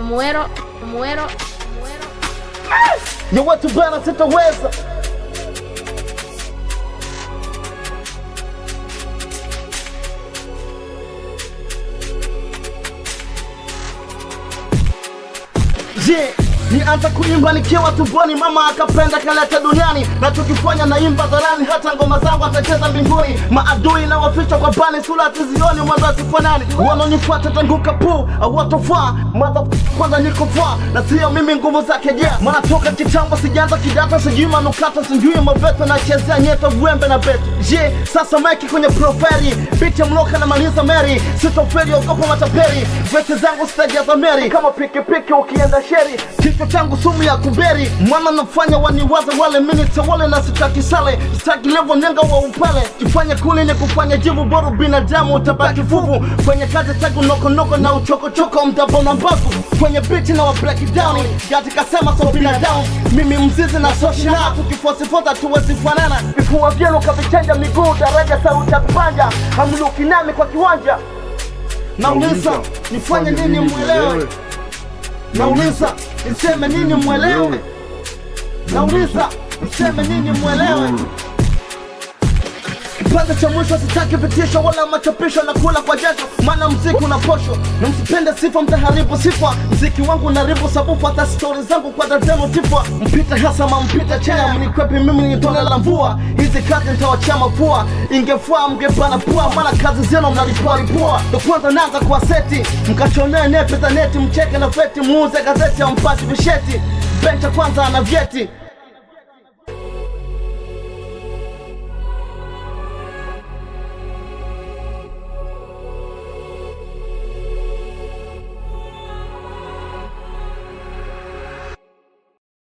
muero, muero, muero. ya watu bana sitaweza Je, nianza kuimba nikiwa tumboni, mama akapenda kaleta duniani, na tukifanya naimba dharani, hata ngoma zangu atacheza mbinguni. Maadui na waficha kwa bani, sura hatuzioni, mwanzo hatufanani. Wanaonifuata tanguka pu awatofaa mwanzo kwanza niko faa, na sio mimi nguvu zake je, maana toka kitambo sijaanza kidata, sijui manukata, sijui maveto, nachezea nyeta wembe na beto. Je, sasa maiki kwenye proferi, biti ya mloka na maliza meri, sitoferi ogopa mataperi, vete zangu sitajaza meri, kama pikipiki ukienda sheri, kichwa changu sumu ya kuberi, mwana nafanya waniwaze wale minute wale na sitaki sale, sitaki levo nenga wa upale, kifanya kuli ni kufanya jivu bora binadamu utabaki fuvu, kwenye kazi tagu nokonoko na uchokochoko mtabona mbavu, kwenye biti na wa break it down, gati kasema so binadamu, mimi mzizi na social na tukifosifota tuwezi fanana, vifua vyenu kavichanja miguu daraja sauti ya kupanja, hamluki nami kwa kiwanja nauliza nifanye nini mwelewe nauliza niseme nini mwelewe nauliza niseme nini mwelewe kipande cha mwisho sitaki vitisho wala machapisho na kula kwa jasho maana mziki una posho na msipende sifa mtaharibu sifa mziki wangu unaribu sabufu hata stori zangu kwa dademo tifwa mpita hasama mpita chena mnikwepi mimi ni tone la mvua hizi kazi nitawachia mafua ingefaa mngepana pua maana kazi zenu mnalipualipua ndo kwanza naanza kwa seti mkachonee nepe za neti mcheke na feti muuze gazeti ampati visheti bencha kwanza ana vyeti